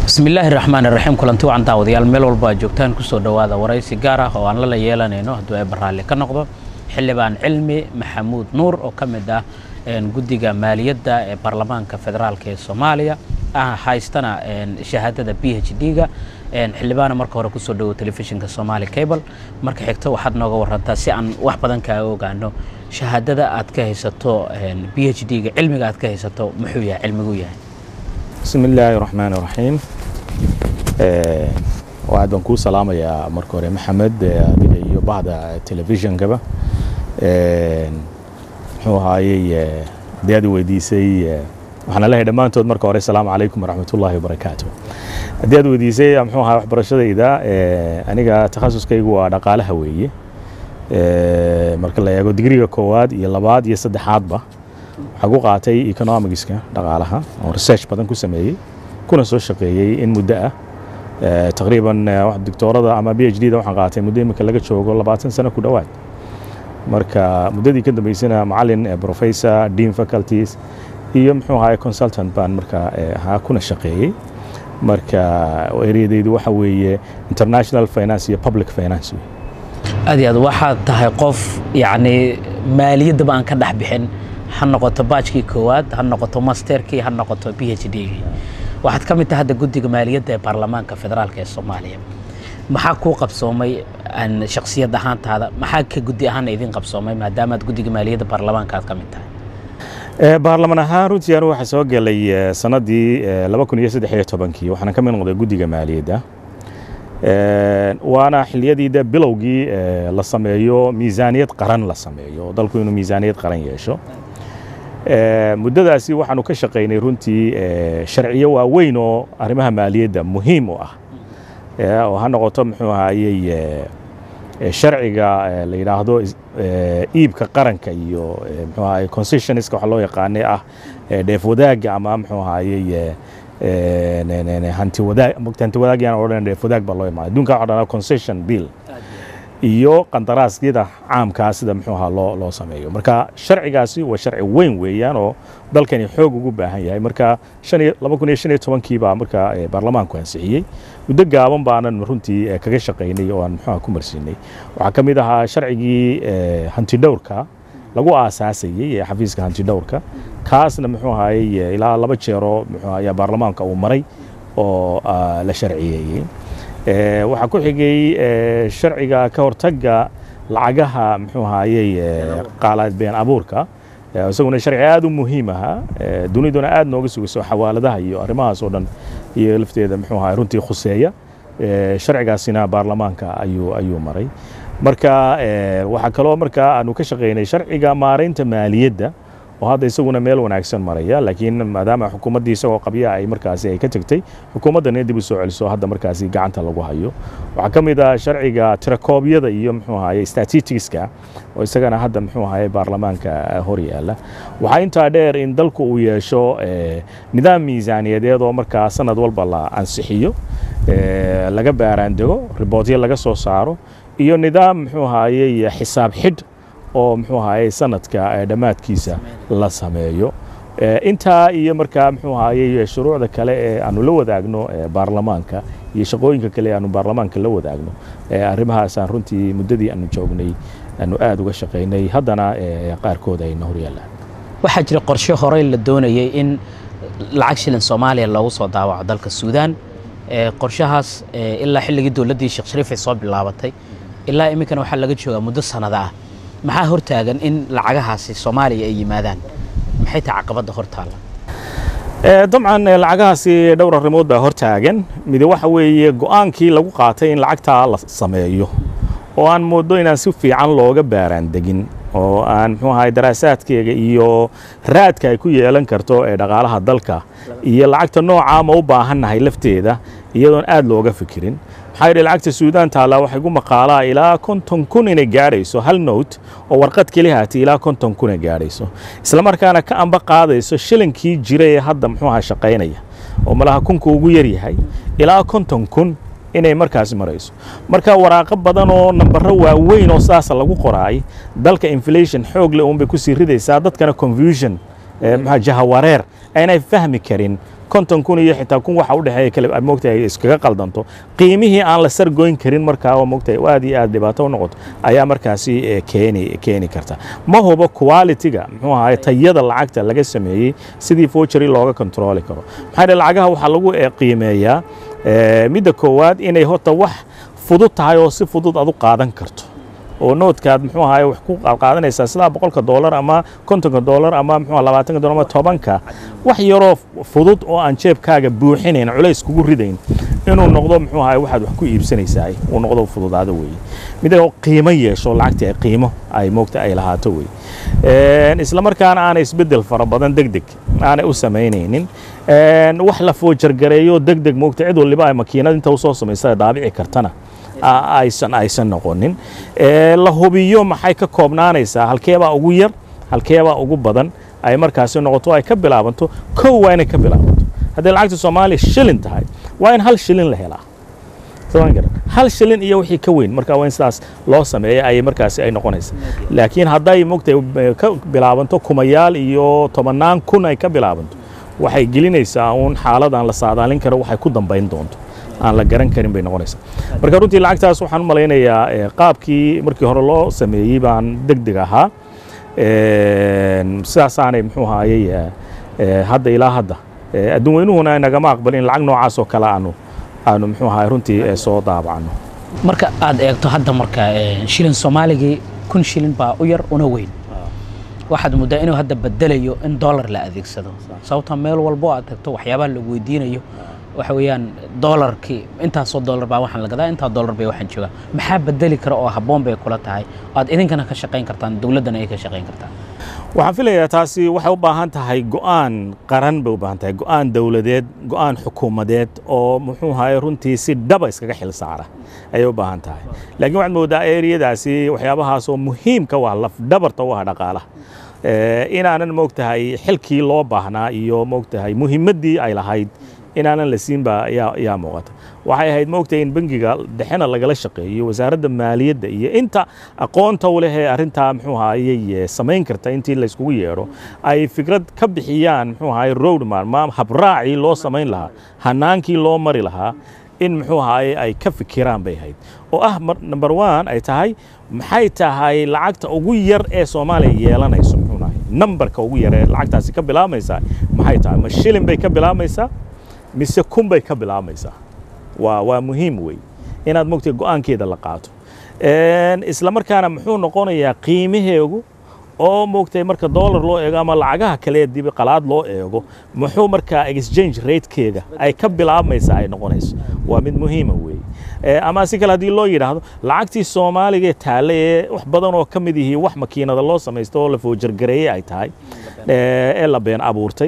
bismillaahi raxmaan iraxiim kulanti wacan daawadayaal meel walba aad joogtaan kusoo dhowaada waraysi gaar ah oo aan lala yeelanayno hadduu ay baraalli ka noqdo xildhibaan cilmi maxamuud nuur oo ka mid ah guddiga maaliyadda ee baarlamaanka federaalk ee soomaaliya haystana shahaadada b h d-ga xildhibaana marka hore kusoo dhowo telefishinka somaali cable marka xigto waxaad nooga warantaa si aan wax badan kaaga ogaano shahaadada aad ka haysato b h d-ga cilmiga aad ka haysato muxuu yahay cilmigu yahay bismi illaahi raxmaan raxiim aad baan kuu salaamayaa marka hore maxamed adiga iyo bahda telefishonkaba muxuu ahaayey haddii aad weydiisay waxaan leeyahay dhammaantood marka hore asalaamu calaykum waraxmat ullaahi wabarakaatu haddii aad weydiisay muxuu ahaa waxbarashadayda aniga takhasuskaygu waa dhaqaalaha weeye marka la eego digriga koowaad iyo labaad iyo saddexaadba waxaa ku qaatay economicska dhaqaalaha oo research badan ku sameeyey kuna soo shaqeeyey in muddo ah taqriiban doctoorada ama b h d da waxaan qaatay muddo iminka laga joogo labaatan sano ku dhowaad marka muddadii ka dambeysana macalin professor dean faculties iyo muxuu ahaay consultant baan marka ahaa kuna shaqeeyey marka eryadaydu waxa weeye international finance iyo public finance aad iyo aad waxaad tahay qof yacni maaliyaddaba aan ka dhex bixin ha noqoto baajkii koowaad ha noqoto masterkii ha noqoto b h d-gii waxaad ka mid tahay hadda guddiga maaliyadda ee baarlamaanka federaalk ee soomaaliya maxaa kuu qabsoomay shaksiyad ahaantaada maxaa ka guddi ahaana idin qabsoomay maadaama aad guddiga maaliyadda baarlamaanka aad ka mid tahay baarlamaan ahaan runtii anu waxaa soo gelay sannaddii laba kun iyo saddex iyo tobankii waxaana ka mid noqday guddiga maaliyadda waana xiliyadii de bilowgii la sameeyo miisaaniyad qaran la sameeyo dalku inuu miisaaniyad qaran yeesho muddadaasi waxaanu ka shaqaynay runtii sharciyo waaweyn oo arrimaha maaliyadda muhiim u ah oo ha noqoto muxuu ahaayey sharciga la yidhaahdo iibka qaranka iyo muxuu ahaye concessionska waxa loo yaqaanay ah dheef wadaagga ama muxuu ahaayey hanti wadaag mogta hanti wadaag yaan odhan dheef wadaag baa loo imaanay adduunka waxa dhanaa concession bill iyo qandaraasyada caamkaa sida muxuu ahaa loo loo sameeyo marka sharcigaasi waa sharci weyn weeyaan oo dalkani xoog ugu baahan yahay marka laba kun iyo shan iyo tobankii baa marka baarlamaanku ansixiyey muddo gaaban baanan runtii kaga shaqaynay oo aan muxuuha ku marsiinay waxaa ka mid ahaa sharcigii hantidhowrka lagu aasaasayey ee xafiiska hantidhowrka kaasna muxuu ahaayey ilaa laba jeeroo muxuu ayaa baarlamaanka uu maray oo la sharciyeeyey waxaa ku xigay sharciga ka hortagga lacagaha muxuu ahaayey qaalaad been abuurka isaguna sharci aad u muhiim ahaa duniduna aad nooga sugayso xawaaladaha iyo arrimahaas oo dhan iyo lafteeda muxuu ahaay runtii khuseeya sharcigaasina baarlamaanka ayuu ayuu maray marka waxaa kaloo marka aanu ka shaqaynay sharciga maaraynta maaliyadda oo hadda isaguna meel wanaagsan maraya laakiin maadaama xukuumaddii isagoo qabya ay markaasi ay ka tegtay xukuumaddana dib u soo celiso hadda markaasi gacanta lagu hayo waxaa ka mid ah sharciga tirakoobyada iyo muxuu ahaye statisticska oo isagana hadda muxuu ahaye baarlamaanka hor yaala waxaa intaa dheer in dalku uu yeesho nidaam miisaaniyadeed oo markaa sanad walba la ansixiyo laga baaraandego ribootyo laga soo saaro iyo nidaam muxuu ahaye xisaab xidh oo muxuu ahaye sanadka dhammaadkiisa la sameeyo intaa iyo markaa muxuu ahaye shuruucda kale ee aanu la wadaagno baarlamaanka iyo shaqooyinka kale ee aanu baarlamaanka la wadaagno arrimahaasaan runtii muddadii aanu joognay aanu aad uga shaqaynay haddana qaarkood ayna hor yaallaan waxaa jira qorshe horey la doonayay in lacag shilin soomaaliya loogu soo daawaco dalka suudaan qorshahaas ilaa xilligii dowladdii sheekh shariif ay soo bilaabatay ilaa iminkana waxaa laga joogaa muddo sannada ah maxaa hortaagan in lacagahaasi soomaaliya ay yimaadaan maxay tahay caqabadda hortaalla dabcan lacagahaasi dhowr arrimood baa hortaagan midi waxa weeye go'aankii lagu qaatay in lacagtaa la sameeyo oo aan mooddo inaan si fiican looga baaraan degin oo aan muxuu ahay daraasaadkeega iyo raadka ay ku yeelan karto ee dhaqaalaha dalka iyo lacagta noocaa ma u baahannahay lafteeda iyadoon aad looga fikirin maxaa yidhi lacagta suudaan taallaa waxay gu maqaalaa ilaa konton kun inay gaadhayso hal note oo warqad keliya haati ilaa konton kun ay gaadhayso islamarkaana ka amba qaadayso shilinkii jira ee hadda muxuu ahaa shaqaynaya oo malaha kunka ugu yar yahay ilaa konton kun inay markaas marayso marka waraaqo badan oo nambaro waaweyn oo saasa lagu qoraay dalka inflation xoog leh uunbay kusii ridaysaa dadkana confusion jahawareer aynay fahmi karin konton kun iyo xitaa kun waxa u dhexeeya kale moogtahay iskaga qaldanto qiimihii aan la sargoyn karin markaa oo moogtahay aad iyo aad dhibaato u noqoto ayaa markaasi keeni keeni karta ma hubo quality-ga muxuu ahaay tayada lacagta laga sameeyey sidii forgery looga controli karo maxaa dhe lacagaha waxaa lagu qiimeeyaa midda koowaad inay horta wax fudud tahay oo si fudud aad u qaadan karto oo noodkaad muxuu ahaay wax ku qaadanaysaa sidaa boqolka doolar ama kontonka doolar ama muxuu labaatanka doolar ama tobanka wax yaroo fudud oo aan jeebkaaga buuxinayn culays kugu ridayn inuu noqdo muxuu ahaay waxaad wax ku iibsanaysaa uu noqdo fududaado weeye mida qiimo yeesho lacagtii ay qiimo ay moogta ay lahaato weeye isla markaana aanay isbeddel fara badan deg deg aanay u samaynaynin wax la foojargareeyo deg deg moogta cid waliba ay makiinad inta usoo samaysa daabici kartana aysan aysan noqonin la hubiyo maxay ka koobnaanaysaa halkeebaa ugu yar halkeebaa ugu badan ay markaasi noqoto ay ka bilaabanto kow waa inay ka bilaabanto hadday lacagta soomaaliya shilin tahay waa in hal shilin la helaa hal shilin iyo wixii ka weyn marka waa in sidaas loo sameeya ayay markaasi ay noqonaysa laakiin hadday mogtay ka bilaabanto kumayaal iyo tobannaan kun ay ka bilaabanto waxay gelinaysaa uun xaaladan la saadaalin karo waxay ku dambayn doonto aan la garan karin bay noqonaysaa marka runtii lacagtaas waxaan u malaynayaa qaabkii markii hore loo sameeyey baan deg deg ahaa sidaasaanay muxuu ahaayey hadda ilaa hadda adduun weynuhuna nagama aqbalin lacag noocaas oo kale aanu aanu muxuu ahaay runtii soo daabacno marka aad eegto hadda marka shilin soomaaligii kun shilin baa u yar una weyn waxaad muddaa inuu hadda bedelayo in dollar la adeegsado sababta meel walbo aad tagto waxyaabaha lagu weydiinayo waxa weeyaan doolarkii intaasoo doolar baa waxaan la gadaa intaa doolar bay waxaan joogaa maxaa bedeli kara oo habboon bay kula tahay aad idinkana ka shaqayn kartaan dowladdana ay ka shaqayn kartaan waxaan filayaa taasi waxay u baahan tahay go'aan qaran bay u baahan tahay go'aan dowladeed go'aan xukuumadeed oo muxuu ahaye runtii si dhaba iskaga xil saara ayay u baahan tahay laakiin waxaad moodaa eriyadaasi waxyaabahaas oo muhiimka waa laf dhabarta u ah dhaqaalaha inaanan moogtahay xilkii loo baahnaa iyo moogtahay muhiimaddii ay lahayd inaanan la siinba yaa muuqata waxay ahayd moogtahay in bangiga dhexena lagala shaqeeyo wasaaradda maaliyadda iyo inta aqoonta u leh ee arrintaa muxuu ahaayey samayn karta intii layskugu yeedho ay fikrad ka bixiyaan muxuu ahaayey roadmar ma habraacii loo samayn lahaa hanaankii loo mari lahaa in muxuu ahaayey ay ka fikiraan bay ahayd oo ah number one ay tahay maxay tahay lacagta ugu yar ee soomaaliya yeelanayso muxuu ahay nambarka ugu yar ee lacagtaasi ka bilaamaysaa maxay tahay ma shilin bay ka bilaamaysaa mise kun bay ka bilaamaysaa waa waa muhiim wey inaad mogtay go'aankeeda la qaato isla markaana muxuu noqonayaa qiimaheegu oo moogtay marka dollar loo eego ama lacagaha kale dib qalaad loo eego muxuu markaa exchange ratekeega ay ka bilaabmaysaa ay noqonayso waa mid muhiima weeye ama si kale haddii loo yidhaahdo lacagtii soomaaliga ee taale ee wax badan oo ka mid yihiin wax makiinada loo samaysto oo la foojargareeyey ay tahay ee la been abuurtay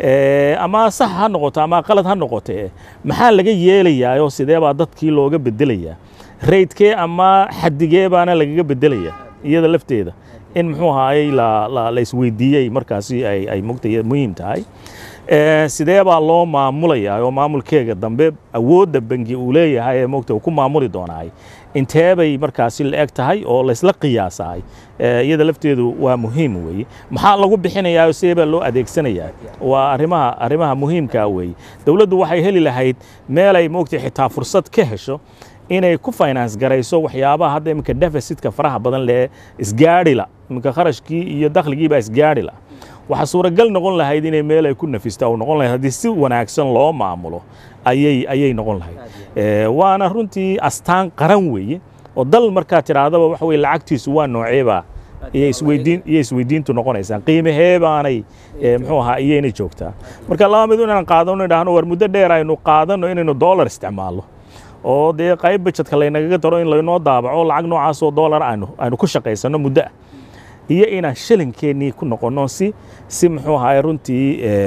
ama sax ha noqoto ama qalad ha noqote maxaa laga yeelayaa oo sidee baa dadkii looga bedelayaa raydkee ama xadigee baana lagaga bedelayaa iyada lafteeda in muxuu ahaayey la isweydiiyey markaasi ay mogtay muhiim tahay sidee baa loo maamulayaa oo maamulkeega dambe awoodda bangi uu leeyahay ee mogta uu ku maamuli doonaay intee bay markaasi la eg tahay oo laysla qiyaasaay iyada lafteedu waa muhiim weeye maxaa lagu bixinayaa sidee baa loo adeegsanayaa waa arrimaha arrimaha muhiimkaa weeye dowladdu waxay heli lahayd meelay mogtay xitaa fursad ka hesho inay ku finance garayso waxyaabaha hadda iminka deficitka faraha badan lee isgaadhila iminka kharashkii iyo dakhligiibaa isgaadhila waxaa suuragal noqon lahayd inay meel ay ku nafista u noqon lahayd haddii si wanaagsan loo maamulo ayay ayay noqon lahayd waana runtii astaan qaran weeye oo dal markaa tidhaahdaba waxa weye lacagtiisu waa nooceebaa iyo isweydiin iyo isweydiintu noqonaysaa qiimahee baanay muxuu ahaa iyayna joogtaa marka laba mid inaan qaadano idhaahno war muddo dheer aynu qaadano inaynu dollar isticmaalno oo dee qayb bajetka laynagaga daro in laynoo daabaco lacag noocaasoo dollar aynu aynu ku shaqaysano muddo ah iyo inaan shilinkeenii ku noqonno si si muxuu ahaay runtii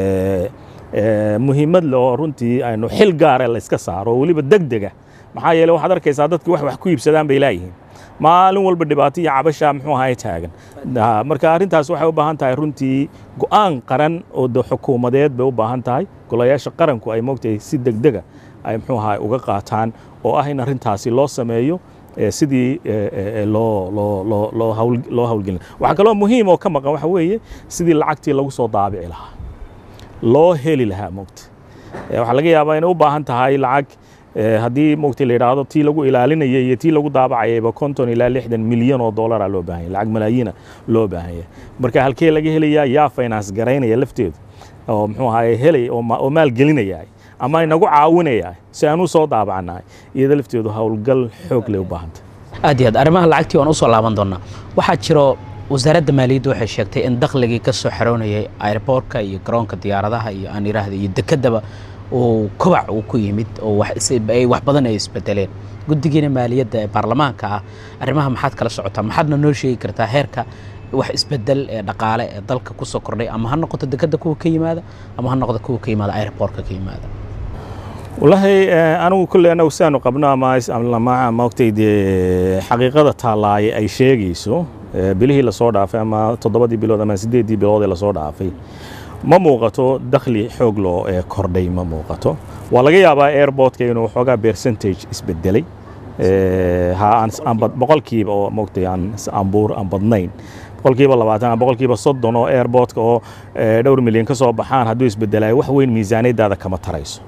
muhiimad le oo runtii aynu xil gaare layska saaro oo weliba deg dega maxaa yeele waxaad arkaysaa dadki wax wax ku iibsadaan bay laayihiin maalin walba dhibaato iyo cabasha muxuu ahaay taagan marka arrintaas waxay u baahan tahay runtii go'aan qaran oo de xukuumadeed bay u baahan tahay golayaasha qaranku ay moogtahay si deg dega ay muxuu ahaay uga qaataan oo ah in arrintaasi loo sameeyo sidii loo loo loo loo hawl loo hawlgelin waxaa kaloo muhiim oo ka maqan waxa weeye sidii lacagtii lagu soo daabici lahaa loo heli lahaa moogta waxaa laga yaabaa inay u baahan tahay lacag haddii mogtay la yidhaahdo tii lagu ilaalinaya iyo tii lagu daabacayayba konton ilaa lixdan milyan oo dollaraa loo baahan yahy lacag malaayiina loo baahan yahay marka halkee laga helayaa yaa finance garaynaya lafteedu oo muxuu ahaye helay oo maalgelinaya ama inagu caawinaya si aan u soo daabacnahay iyada lafteedu howlgal xoog leh u baahanta aad iyo aad arrimaha lacagtii waan usoo laaban doonaa waxaa jiro wasaaradda maaliyadda waxay sheegtay in dakhligii ka soo xaroonayay airboortka iyo garoonka diyaaradaha iyo aan yidhaahda iyo dekedaba uu kobac uu ku yimid oo wax badan ay isbedeleen guddigiina maaliyadda ee baarlamaanka ah arrimaha maxaad kala socotaa maxaadna noo sheegi kartaa heerka wax isbedel ee dhaqaale ee dalka ku soo kordhay ama ha noqoto dekedda kuwa ka yimaada ama ha noqdo kuwa ka yimaada airboortka ka yimaada wallaahi anigu kulle anagu siaanu qabno ama maogtay dee xaqiiqada taallaaye ay sheegayso bilihii lasoo dhaafay ama toddobadii bilood ama siddeeddii bilood ee lasoo dhaafay ma muuqato dakhli xoog loo kordhay ma muuqato waa laga yaabaa airportka inuu xoogaa percentage isbedelay boqolkiiba oo mogtay aan ambuur aan badnayn boqolkiiba labaatan boqolkiiba soddon oo airportka oo dhowr milyan ka soo baxaan hadduu isbedelayo wax weyn miisaaniyaddaada kama tarayso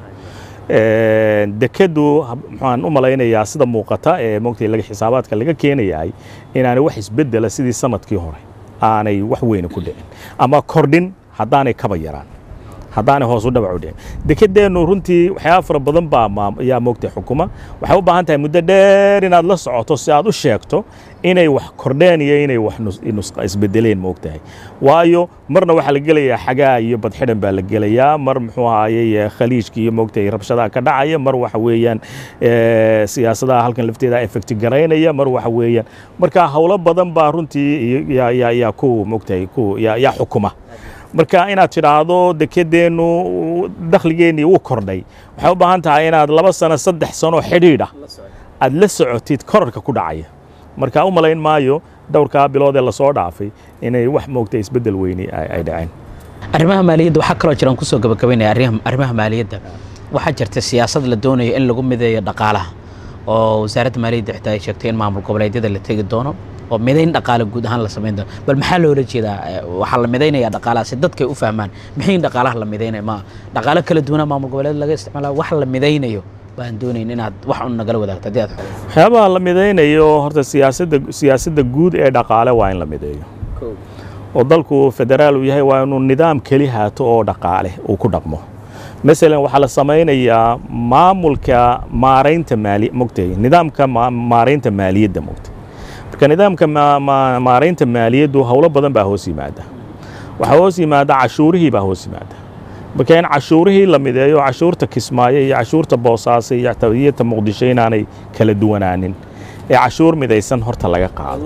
dekeddu maxaan u malaynayaa sida muuqata ee mogtay laga xisaabaadka laga keenayahay inaanay wax isbedela sidii sanadkii hore aanay wax weyna ku dhicin ama kordhin haddaanay kaba yaraan haddaanay hoos u dhabac u dhicin dekedeennu runtii waxyaaba fara badan baa yaa moogtay xukuma waxay u baahan tahay muddo dheer inaad la socoto si aad u sheegto inay wax kordheen iyo inay wax isbedeleen moogtahay waayo marna waxaa la gelayaa xagaa iyo badxidhan baa la gelayaa mar muxuu ahaayey khaliijka iyo moogtahay rabshadaha ka dhacaya mar waxa weeyaan siyaasadaha halkan lafteeda effecti garaynaya mar waxa weeyaan marka howlo badan baa runtii yaa ku moogtahay ku yaa xukuma marka inaad tidhaahdo dekedeennu dakhligeennii wuu kordhay waxay u baahan tahay inaad laba sano saddex sano xidhiidha aad la socotid korarka ku dhacaya marka u malayn maayo dhowrkaa bilood ee lasoo dhaafay inay wax moogtay isbeddel weyni ay dhaceen arrimaha maaliyadda waxaa kaloo jiraan kusoo gabagabaynaya arrimaha maaliyadda waxaa jirta siyaasad la doonayo in lagu mideeyo dhaqaalaha oo wasaaradda maaliyadda xitaa ay sheegtay in maamul goboleedyada la tegi doono oo midayn dhaqaale guud ahaan la samayn doono bal maxaa loola jeedaa waxaa la midaynayaa dhaqaalaha si dadkay u fahmaan maxay dhaqaalaha la midaynaya ma dhaqaalo kala duwanaa maamul goboleed laga isticmaala wax la midaynayo baan doonayn inaad wax un nagala wadaagto haddii aad waxyaabaha la midaynayo horta siyaasadda siyaasadda guud ee dhaqaale waa in la mideeyo oo dalku federaal uu yahay waa inuu nidaam keli haato oo dhaqaale uu ku dhaqmo masalan waxaa la samaynayaa maamulka maaraynta maali mogtay nidaamka maaraynta maaliyadda mogtay marka nidaamka maaraynta maaliyaddu howlo badan baa hoos yimaada waxaa hoos yimaada cashuurihii baa hoos yimaada marka in cashuurihii la mideeyo cashuurta kismaayo iyo cashuurta boosaaso iyo tawiyata muqdisho inaanay kala duwanaanin ee cashuur midaysan horta laga qaado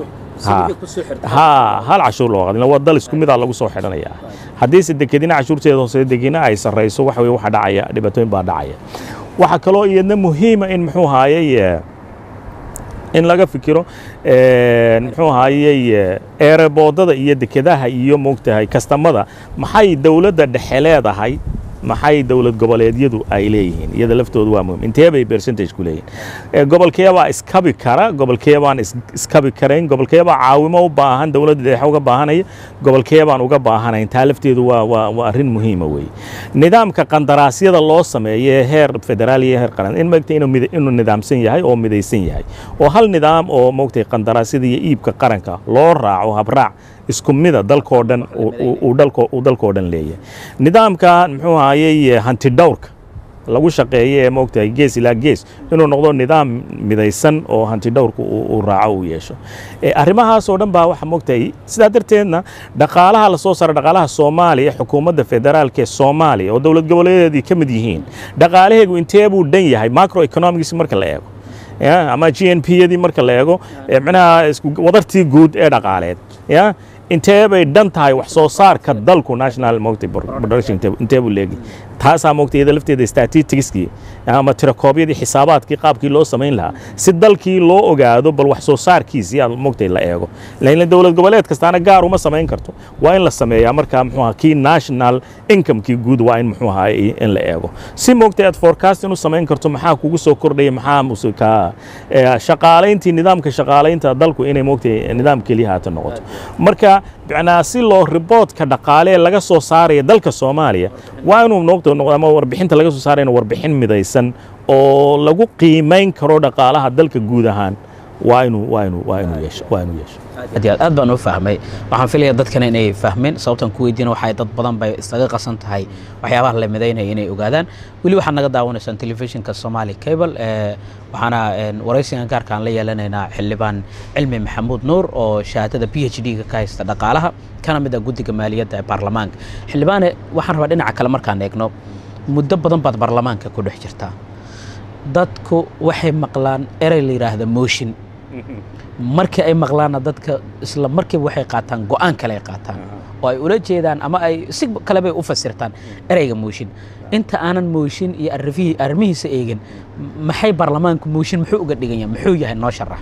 ha hal cashuur loo qaadin waa dal isku midaa lagu soo xidhanayaa haddiise dekedina cashuurteeda hoose degina ay sarrayso waxa weye waxa dhacaya dhibaatooyin baa dhacaya waxaa kaloo iyadna muhiima in muxuu haayey in laga fikiro muxuu ahaayey eeraboodada iyo dekedaha iyo moogtahay kastamada maxay dowladda dhexe leedahay maxay dowlad goboleedyadu ay leeyihiin iyada laftoodu waa muhim intee bay percentage ku leeyihin gobolkeebaa iskabi kara gobolkeebaan iskabi karayn gobolkeebaa caawimo u baahan dowladda dhexe uga baahanaya gobolkeebaan uga baahanayn taa lafteedu waa waa waa arrin muhiima weeye nidaamka qandaraasyada loo sameeyo ee heer federaal iyo heer qaran in maogtay inuu inuu nidaamsan yahay oo midaysan yahay oo hal nidaam oo moogtay qandaraasyada iyo iibka qaranka loo raaco habraac isku mida dalkoo dhan uu dalkoo dhan leeyahay nidaamka muxuu ahayey hanti dhowrka lagu shaqeeyo ee moogtahay gees ilaa gees inuu noqdo nidaam midaysan oo hanti dhowrka uu raaco uu yeesho arrimahaasoo dhan baa waxa moogtahay sidaa darteedna dhaqaalaha lasoo saara dhaqaalaha soomaaliya xukuumadda federaalka ee soomaaliya oo dowlad goboleedeedii ka mid yihiin dhaqaalaheegu intee buu dhan yahay macro economics marka la eego ama g n p yadii marka la eego micnaha wadartii guud ee dhaqaaleed ya intee bay dhan tahay wax soo saarka dalku national mogtay production intee buu leegi taasaa mogtay iyada lafteeda statisticskii ama tirakoobyadii xisaabaadkii qaabkii loo samayn lahaa si dalkii loo ogaado bal wax soo saarkiisii aad mogtay la eego laakiin dowlad goboleed kastaana gaar uma samayn karto waa in la sameeyaa markaa muxuu ahaa kii national incomekii guud waa in muxuu ahaa in la eego si mogtay aad forecasting u samayn karto maxaa kugu soo kordhaya maxaa musika shaqaalayntii nidaamka shaqaalaynta dalku inay mogtay nidaam keliya haata noqoto marka macnaa si loo riboodka dhaqaale ee laga soo saaraya dalka soomaaliya waa inuu noqdo noqdo ama warbixinta laga soo saarayna warbixin midaysan oo lagu qiimayn karo dhaqaalaha dalka guud ahaan waa inuu waa inuu waa inuu yeesho waa inuu yeesho aad iyo aad aad baan u fahmay waxaan filaya dadkana inay fahmeen sababtan ku weydiina waxay dad badan bay iskaga qasan tahay waxyaabaha la midaynaya inay ogaadaan weli waxaad naga daawanaysaan telefishinka somali cable ee waxaana een, waraysigan gaarka aan la yeelanaynaa xildhibaan cilmi maxamuud nuur oo shahaadada p h d-ga ka haysta dhaqaalaha kana mid ah guddiga maaliyadda ee baarlamaanka xildhibaane waxaan rabaa dhinaca kale markaan eegno muddo badan baad baarlamaanka ku dhex jirtaa dadku waxay maqlaan erey la yidhaahda mooshin markii ay maqlaanna dadka isla markiiba waxay qaataan go'aan kale ay qaataan oo ay ula jeedaan ama ay si kale bay u fasirtaan ereyga mooshin inta aanan mooshin iyo arrifihii arrimihiisa eegin maxay baarlamaanku mooshin muxuu uga dhigan yahay muxuu yahay noo sharax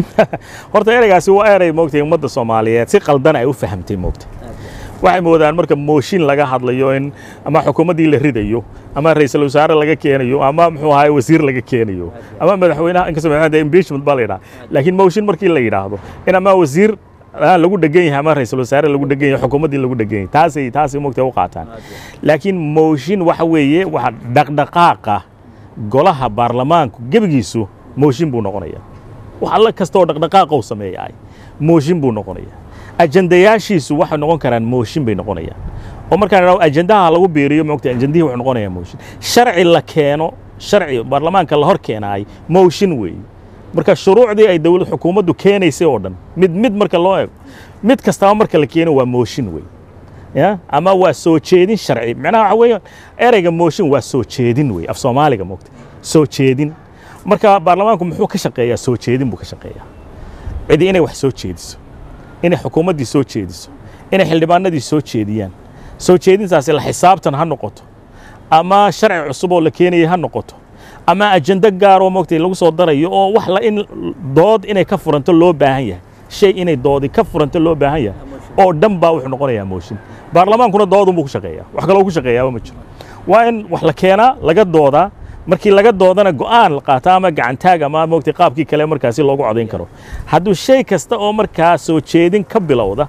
horta ereygaasi waa erey moogtay ummadda soomaaliyeed si qaldan ay u fahamtay moogtay waxay moodaan marka mooshin laga hadlayo in ama xukuumaddii la ridayo ama ra'iisul wasaare laga keenayo ama muxuu ahaay wasiir laga keenayo ama madaxweynaha inkastoo madaxweynaha impeachment baa la yidhaha laakiin mooshin markii la yidhaahdo in ama wasiir ah, lagu dhegan yahay ama ra'iisul wasaare lagu dhegan yahay xukuumaddii lagu dhegan yahay taasay taasay moogtay u qaataan laakiin mooshin waxa weeye waxa dhaqdhaqaaqa golaha baarlamaanku gebigiisu mooshin buu noqonayaa wax alla kastaoo dhaqdhaqaaqa uu sameeyaay mooshin buu noqonayaa ajandayaashiisu waxay noqon karaan mooshin bay noqonayaan oo markaan idhahdo ajandaha lagu biiriyo moogta ajandihii wuxuu noqonayaa mooshin sharci la keeno sharci baarlamaanka la hor keenaay mooshin weeye marka shuruucdii ay dowlad xukuumaddu keenaysay oo dhan mid mid marka loo eego mid kastaba marka la keeno waa mooshin weeye ya ama waa soo jeedin sharci macnaha waxa weeye ereyga mooshin waa soo jeedin weeye af soomaaliga moogta soo jeedin marka baarlamaanku muxuu ka shaqeeyaa soo jeedin buu ka shaqeeyaa cidi inay wax soo jeediso inay xukuumaddii soo jeediso inay xildhibaanadii soo jeediyaan soo jeedintaasi la xisaabtan ha noqoto ama sharci cusub oo la keenaya ha noqoto ama ajando gaar oo moogtay lagu soo darayo oo wax la in dood inay ka furanto loo baahan yahay shay inay doodi ka furanto loo baahan yahay oo dhan baa wuxuu noqonayaa mooshin baarlamaankuna doodunbuu ku shaqeeyaa wax kaloo ku shaqeeyaaba ma jiro waa in wax la keenaa laga doodaa markii laga doodana go'aan la qaato ama gacantaag ama moogtay qaabkii kale markaasi loogu codayn karo hadduu shay kasta oo markaa soo jeedin ka bilowda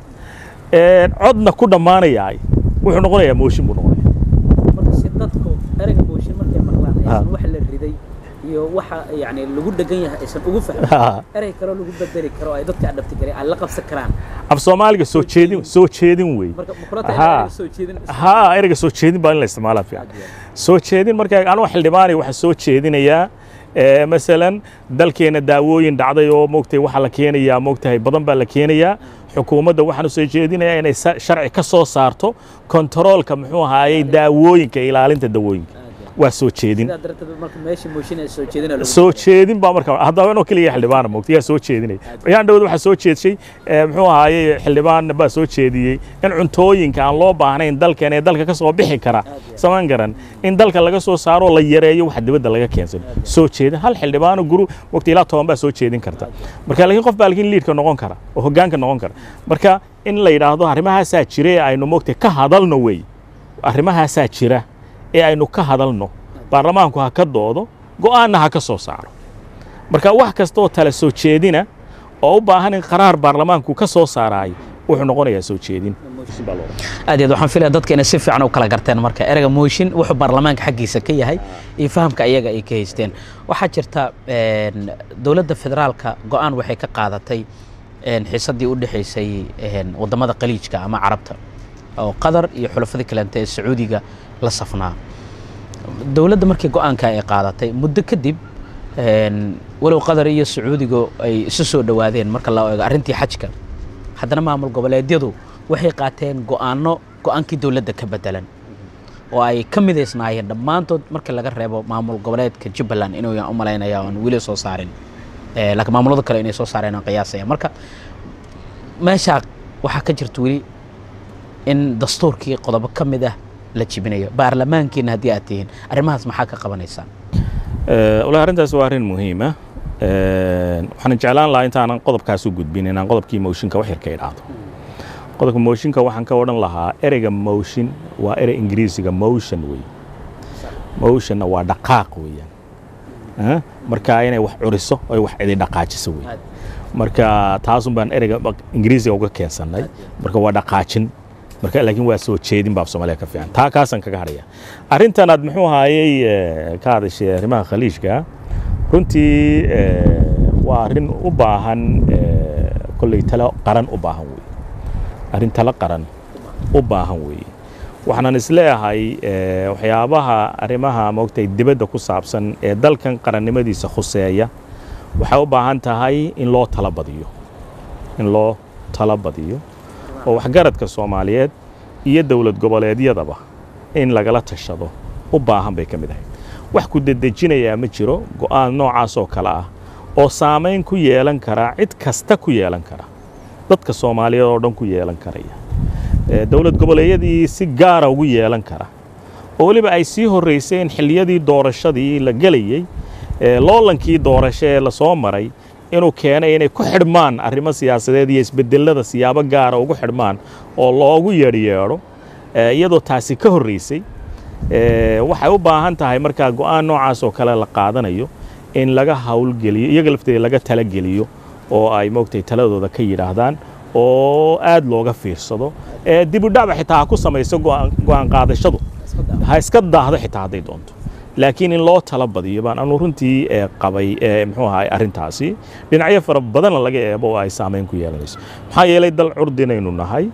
ee codna ku dhammaanayaay wuxuu noqonayaa mooshin buu noqonaya marka si dadku ereyga mooshin markay maqlaan Ha. aysan wax la riday iyo waxa yani lagu dhegan yahay aysan ugu fahmin Ha. erey kaloo lagu bedeli karo ay dadka adhabti kareen ay la qabsan karaan af soomaaliga soo jeedin soo jeedin weeye marka mukulata Ha. ereyga soo jeedin haa ereyga soo jeedin baa in la isticmaalaa fiican soo jeedin marka anugu xildhibaanay waxaa soo jeedinayaa ee, masalan dalkeena daawooyin dhacday oo moogtay waxaa la keenayaa moogtahay badan baa la keenayaa xukuumadda waxaan u soo jeedinayaa inay sa- sharci ka soo saarto kontaroolka muxuu ahaayey daawooyinka ilaalinta dawooyinka waa soo jeedin sidaa darteed marka meesha mooshin ay soo jeedina lagu soo jeedin baa marka haddaba inoo keliya xildhibaana moogta yaa soo jeedinay ayaan dhowd waxaa soo jeedshay ee, muxuu ahaayey xildhibaan baa soo jeediyey in cuntooyinka aan loo baahnayn dalkan ee dalka ka soo bixi kara samaan garan in dalka laga soo saaro la yareeyo wax dibadda laga keensano soo jeedin hal xildhibaano guru waqti ilaa toban baa soo jeedin karta marka laakiin qof baa laakiin liidka noqon kara oo hoggaanka noqon kara marka in la yidhaahdo arrimahaasaa jira ee aynu moogtay ka hadalno wey arrimahaasaa jira ee aynu ka hadalno baarlamaanku ha ka doodo go'aanna ha ka soo saaro marka wax kasta oo tala soo jeedina oo u baahan in qaraar baarlamaanku ka soo saaraayo wuxuu noqonayaa soo jeedin aad iyo aad waxaan filaya dadka inay si fiican u kala garteen marka ereyga mooshin wuxuu baarlamaanka xaggiisa ka yahay iyo fahamka iyaga ay ka haysteen waxaa jirta een, dowladda federaalka go'aan waxay ka qaadatay een, xiisaddii u dhexaysay een, waddamada qaliijka ama carabta oo qatar iyo xulafadii kalente ee sacuudiga la safnaa dowladda markii go'aanka ay qaadatay muddo kadib een, walow qatar iyo sacuudigu ay isu soo dhowaadeen marka la eego arrintii xajka haddana maamul goboleedyadu waxay qaateen go'aano go'aankii dowladda ka bedelan oo ay ka midaysnaayeen dhammaantood marka laga reebo maamul goboleedka jubbaland inuu u malaynaya aan weli soo saarin Eh, laakiin maamulada kale inay soo saareen aan qiyaasaya marka meeshaa waxaa ka jirta weli in dastuurkii qodobo ka mid ah la jibinayo baarlamaankiina haddii aad tihiin arrimahaas maxaa ka qabanaysaan walahi arrintaas waa arrin muhiima waxaan jeclaan lahaa intaanan qodobkaas u gudbin inaan qodobkii mooshinka wax yar ka idhaahdo qodobka mooshinka waxaan ka odhan lahaa ereyga motion waa erey ingiriisiga motion wey motionna waa dhaqaaq weeyaan Ah, marka inay wax curiso oy wax cidi dhaqaajiso wey marka taasun baan ereyga ingiriisiga uga keensannay marka waa dhaqaajin marka laakiin waa soo jeedin baa soomaaliya ka fiican taa kaasaan kaga hadhaya arrintan aad muxuu ahaayey ka hadashay arrimaha khaliijka runtii waa arrin u baahan kolley talo qaran u baahan weeye arrin talo qaran u baahan weeye waxaanan isleeyahay waxyaabaha arrimaha moogtay dibadda ku saabsan ee dalkan qarannimadiisa khuseeya waxay u baahan tahay in loo tala badiyo in loo tala badiyo oo waxgaradka soomaaliyeed iyo dowlad goboleedyadaba in lagala tashado u baahan bay ka mid ahayd wax ku dedejinayaa ma jiro go'aan noocaas oo kale ah oo saamayn ku yeelan karaa cid kasta ku yeelan kara dadka soomaaliyeed oo dhan ku yeelan karaya dowlad goboleedyadii si gaara ugu yeelan kara oo weliba ay sii horrayseen xilliyadii doorashadii la gelayey loolankii doorasho ee lasoo maray inuu keenay inay ku xidhmaan arrimo siyaasadeed iyo isbedelada siyaabo gaara ugu xidhmaan oo loogu yeedhyeedho iyadoo taasi ka horraysay waxay u baahan tahay markaa go'aan noocaas oo kale la qaadanayo in laga hawlgeliyo iyaga lafteeda laga talageliyo oo ay moogtay taladooda ka yidhaahdaan oo aad looga fiirsado dibudhacba xitaa ha ku samayso go'aan qaadashadu ha iska daahdo xitaa hadday doonto laakiin in loo tala badiyo baan anu runtii qabay muxuu ahay arrintaasi dhinacyo fara badanna laga eebo oo ay saamayn ku yeelanayso maxaa yeelay dal curdinaynu nahay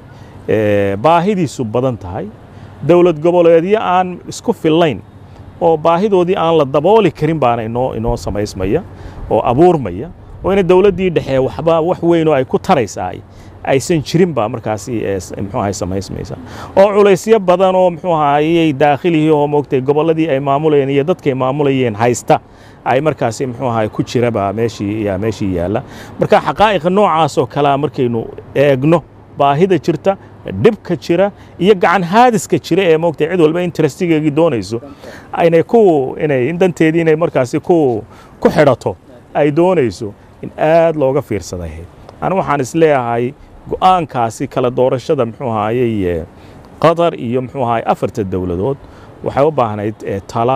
baahidiisu badan tahay dowlad goboleedyo aan isku fillayn oo baahidoodii aan la dabooli karin baana inoo inoo samaysmaya oo abuurmaya oo ina dowladdii dhexe waxba wax weyn oo ay ku taraysaa aysan jirin baa markaasi muxuu ahay samaysmaysa oo culaysyo badan oo muxuu ahayey daakhilihii oo moogtay gobolladii ay maamulayeen iyo dadkay maamulayeen haysta ay markaasi muxuu ahay ku jiraba meeshii yaa meeshii yaalla marka xaqaa'iqa noocaas oo kalea markaynu eegno baahida jirta dhibka jira iyo gacan haadiska jira ee moogtay cid walba interestigeegii doonayso inay ku inay danteedii inay markaasi ku ku xidhato ay doonayso in aad looga fiirsaday anu waxaan isleeyahay go'aankaasi kala doorashada muxuu ahaayey qatar iyo muxuu ahaay afarta dowladood waxay u baahnayd tala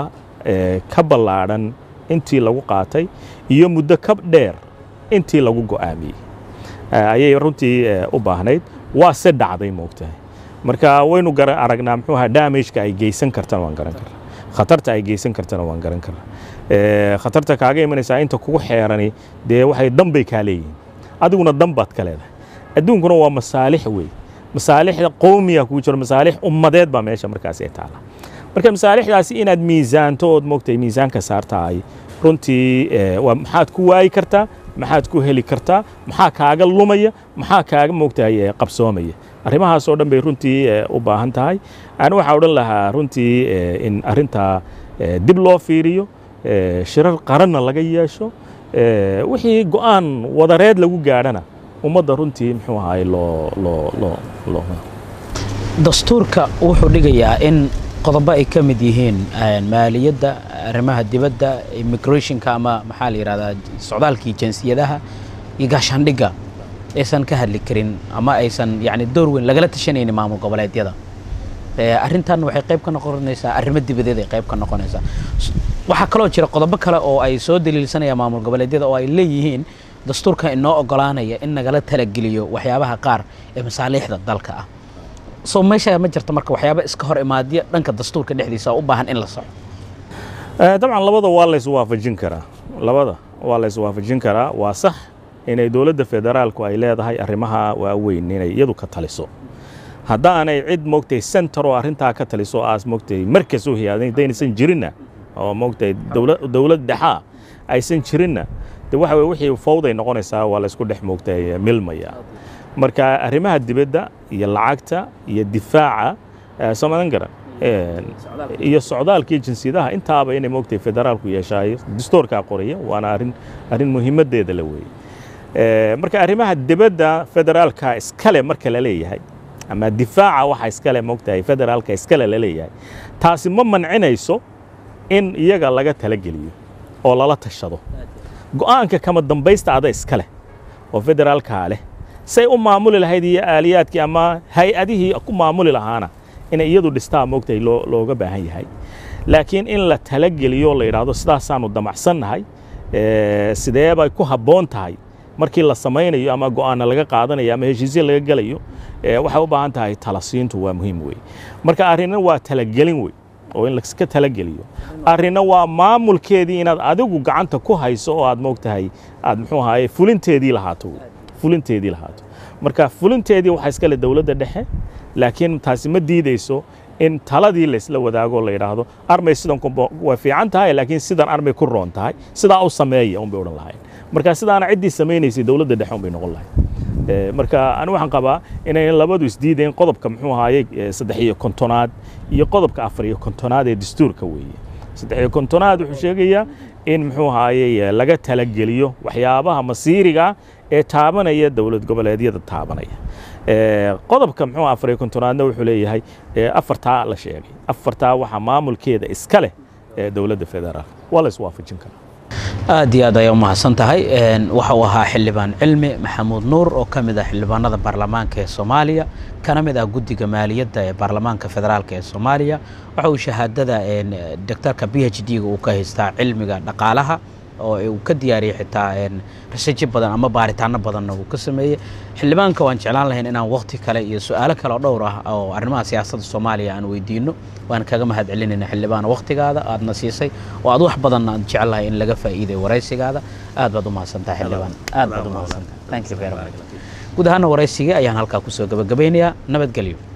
ka ballaadhan intii lagu qaatay iyo muddo ka dheer intii lagu go'aamiyey ayay runtii u baahnayd waa se dhacday moogtahay marka waynu garan aragnaa muxuu ahaa damageka ay geysan kartana waan garan karnaa khatarta ay geysan kartana waan garan karnaa khatarta kaaga imanaysaa inta kugu xeerani dee waxay danbay kaa leeyihiin adiguna dan baad ka leedahay adduunkuna waa masaalix wey masaalixda qowmiya kugu jiro masaalix ummadeed baa meesha markaasi ay taala marka masaalixdaasi inaad miisaanto ood moogtay miisaanka saartahay runtii waa maxaad ku waayi kartaa maxaad ku heli kartaa maxaa kaaga lumaya maxaa kaaga moogtahay qabsoomaya arrimahaasoo dhan bay runtii u baahan tahay ani waxaa odhan lahaa runtii in arrintaa dib loo fiiriyo shirar qaranna laga yeesho wixii go'aan wadareed lagu gaadhana ummadda runtii muxuu ahaay loo loo loo loo dastuurka wuxuu dhigayaa in qodobo ay ka mid yihiin maaliyadda arrimaha dibadda immigrationka ama maxaa la yidhahdaa socdaalkii jinsiyadaha iyo gaashaandhigga aysan ka hadli karin ama aysan yani door weyn lagala tashanaynin maamul goboleedyada arrintan waxay qayb ka noqonaysaa arrimo dibadeed ay qayb ka noqonaysaa waxaa kaloo jira qodobo kale oo ay soo daliilsanayaan maamul goboleedyada oo ay leeyihiin dastuurka inoo ogolaanaya in nagala talageliyo waxyaabaha qaar ee masaaliixda dalka ah soo meesha ma jirta marka waxyaaba iska hor imaadya dhanka dastuurka dhexdiisa u baahan in la soco dabcan labada waa la iswaafajin karaa labada waa la iswaafajin karaa waa sax inay dowladda federaalku ay leedahay arrimaha waaweyn inay iyadu ka taliso haddaanay cid moogtay center oo arrintaa ka taliso aas moogtay markas u hiyaadin haddaynasan jirinna oo moogtay dowlad dhexaa aysan jirinna de waxa weye wixii fawday noqonaysaa waa la isku dhex moogtay milmaya marka arrimaha dibadda iyo lacagta iyo difaaca soo madan garan iyo socdaalkii jinsiyadaha intaaba inay moogtay federaalku yeeshaayo dastuurkaa qoraya waana arrin arrin muhiimaddeeda la weeye marka arrimaha dibadda federaalka iskale marka la leeyahay ama difaaca waxa iskale moogtahay federaalka iskale la leeyahay taasi ma mancinayso in iyaga laga talageliyo oo lala tashado go'aanka kama dambaysta ada iska leh oo federaalkaa leh say u maamuli lahayd iyo aaliyaadkii ama hay-adihii ku maamuli lahaana inay iyadu dhistaa moogtahay looga baahan yahay laakiin in la talageliyo la yidhaahdo sidaasaanu damacsannahay sidee bay ku habboon tahay markii la samaynayo ama go'aana laga qaadanayo ama heshiisya laga gelayo waxay u baahan tahay talasiintu waa muhiim wey marka arrinna waa talagelin wey oo in laska talageliyo arrinna waa maamulkeedii inaad adigu gacanta ku hayso oo aad moogtahay aad muxuu ahaye fulinteedii lahaato wey fulinteedii lahaato marka fulinteedii waxaa iskale dowladda dhexe laakiin taasi ma diideyso in taladii laysla wadaago la yidhaahdo armay sidan way fiican tahay laakiin sidan armay ku roon tahay sidaa u sameeya unbay odhan lahayn marka sidaana ciddii samaynaysay dowladda dhexe unbay noqon lahayd marka ani waxaan qabaa inayn labadu isdiideen qodobka muxuu ahaayey saddex iyo kontonaad iyo qodobka afar iyo kontonaad ee dastuurka weeye saddex iyo kontonaad wuxuu sheegayaa in muxuu ahaayey laga talageliyo waxyaabaha masiiriga ee taabanaya dowlad goboleedyada taabanaya qodobka muxuu afar iyo kontonaadna wuxuu leeyahay afartaa la sheegay afartaa waxaa maamulkeeda iska leh ee dowladda federaal waa la iswaafajin karaa aad iyo aad ayaa umahadsan tahay waxa uu ahaa xildhibaan cilmi maxamuud nuur oo ka mid ah xildhibaanada baarlamaanka ee soomaaliya kana mid ah guddiga maaliyadda ee baarlamaanka federaalk ee soomaaliya waxa uu shahaadada doctorka b h d-ga uu ka haystaa cilmiga dhaqaalaha oo uu ka diyaariyey xitaa rasaji badan ama baaritaano badanna uu ka sameeyey xildhibaanka waan jeclaan lahayn inaan wakti kale iyo su-aalo kale oo dhowr ah oo arrimaha siyaasadda soomaaliya aan weydiino waan kaga mahad celinayna xildhibaan waktigaada aadna siisay oo aad wax badan aad jecelahay in laga faa'iiday waraysigaada aad baad u mahadsantahay xildhibaan aad baad u mahadsantahay thank you very much guud ahaana waraysigii ayaan halkaa kusoo gabagabeynayaa nabadgelyo